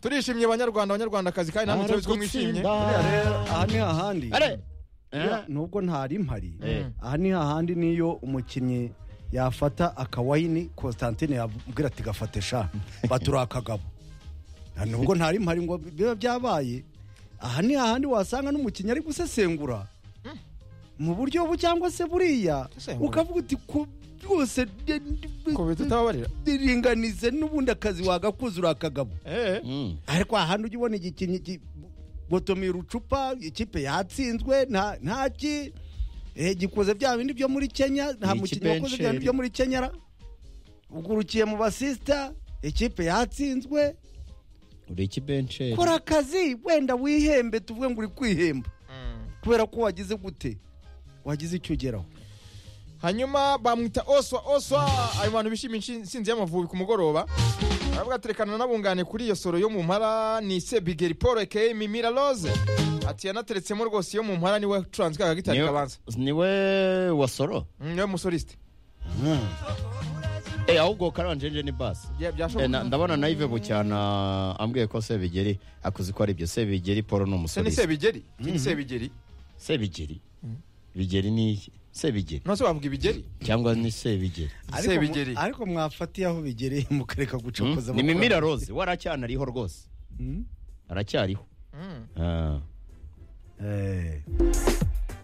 turishimye banyarwanda abanyarwandakazi kandi namwe turabizi ko mwishimye Buriya rero aha ni hahandi Are! Buriya nubwo ntari mpari Eh. aha ni hahandi niyo umukinnyi yafata akawayini constantine yabwira ati gafate sha batura akagabo Na nubwo ntari mpari ngo biba byabaye aha ni hahandi wasanga n'umukinnyi ari gusesengura mu buryo bu cyangwa se buriya Gusesengura? ukavuga uti ku byose de- de- Ku bintu utababarira? ringanize n'ubundi akazi wagakuze uri akagabo Eh. ariko ahandi ujya ubona igikinnyi ki- gotomera ucupa ikipe yatsinzwe nta ntaki eh, gikoze bya bindi byo muri kenya nta Ni mukinnyi ikipe wakoze bya y'insheri. bindi byo muri kenya ra. ugurukiye mu basisita ikipe yatsinzwe uri ikibenceri kora akazi wenda wihembe tuvuge ngo uri kwihemba kubera ko wagize gute wagize icyo ugeraho hanyuma bamwita oswa oswa ayo bantu bishimiye insinzi y'amavubi ku mugoroba baravuga turekana n'abungane kuri iyo soro yo mu mpara ni se bigeri paul ekeye mimira rose ati yanateretsemo rwose iyo mu mpara niwe wacuranze ka gitari Niwe- kabanza niwe wasoro Mm, niwe musolisite Eh, ahubwo karanjenje ni basi Bya- byashoboka. Eh, na- ndabona nayive bucyana ambwiye ko sebigeri akuzi ko ari byo sebigeri paul ni se ni umusore sebigeri Iki ni sebigeri sebigeri bigeri ni iki? sebigeri none se bavuga ibigeri cyangwa ni sebigeri Ariko mu- Sebigeri. ariko mwafatiye aho bigereye mukareka Mm, gucokoza ni mukora- mimira rose we aracyanariho rwose Mm. aracyariho Mm. Ah. Eh.